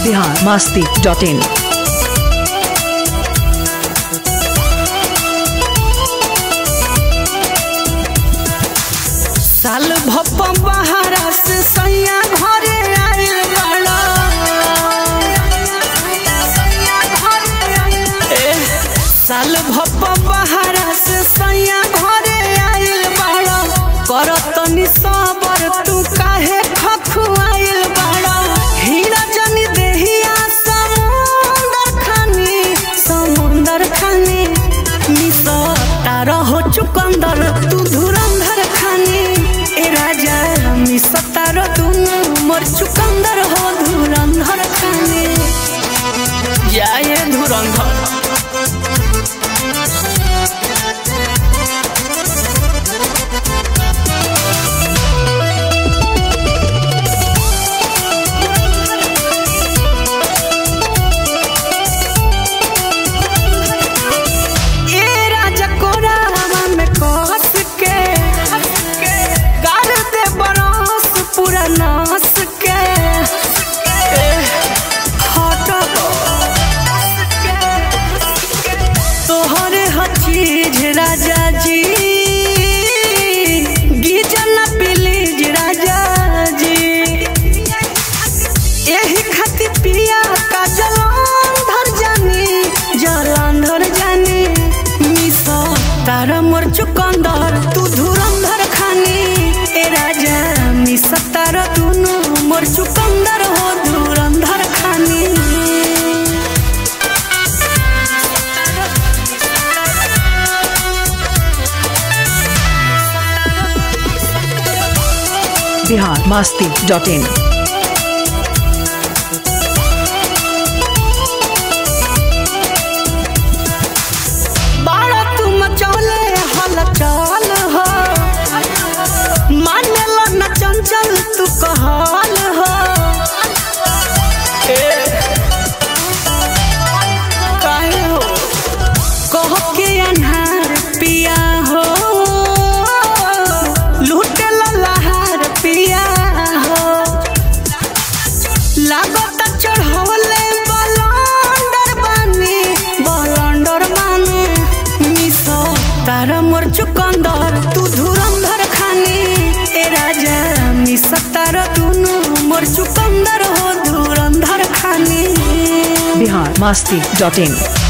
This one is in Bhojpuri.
बिहार मास्ती डॉट इन साल भप बहारा से सैया घरे आइल बड़ा ए, साल भप बहारा से सैया घरे आइल बड़ा करतनी सबर तू काहे खखुआइल बड़ा हीरा जनी देहिया समुंदर खानी समुंदर खानी मिसो तारा हो चुकंदर तू धुरंधर खानी ए राजा मिसो तारा तू मोर चुकंदर हो धुरंधर खानी जाए धुरंधर ए राजा कोरावा में कस के गाड़ दे बरस पूरा नास के ए, हट तोहरे हर चीज राजा जी गिजन प्लीज राजा जी एही खातिर पिया का जलंधर जानी जलंधर जानी मिसो तार मोर चुकंदर तू धुरंधर खानी ए राजा मिसो तार तू मोर चुकंदर हो धुरंधर खानी बिहार मास्ती डॉट इन बाड़ा तुम चले हल चल हो मानेला न चंचल तू कहल हो ए, काहे हो कह के अनहार पिया हो लूटे लहार पिया हो लागत चढ़वले बलंडर बानी बलंडर बानी मिसो तार मोर चुकंदर तू धुरंधर खानी ए राजा मिसो तार तू मोर चुकंदर हो धुरंधर खानी बिहार मास्ती डॉट इन